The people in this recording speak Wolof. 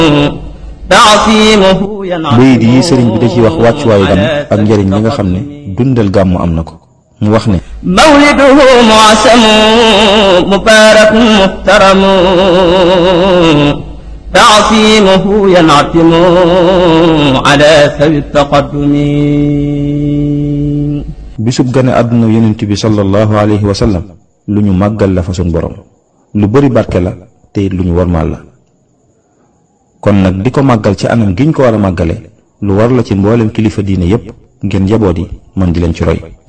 تعصيمه ينعم bayit yi sëriñ bi da ciy wax wàccuwaayu gàmm ak njëriñ li nga xam ne dundal gàmm am na ko mu wax ne مولده معسم مبارك محترم تعصيمه ينعتم على ثوي التقدم bisub gane àdduna yonent bi sallallahu alayhi wa sallam lu ñu màggal la fa sun borom lu bari barke la te it lu ñu warmaal la kon nag di ko màggal ci anam gi ñu ko war a màggale lu war la ci mboolem kilifa diine yépp ngeen njaboot yi mën di leen ci roy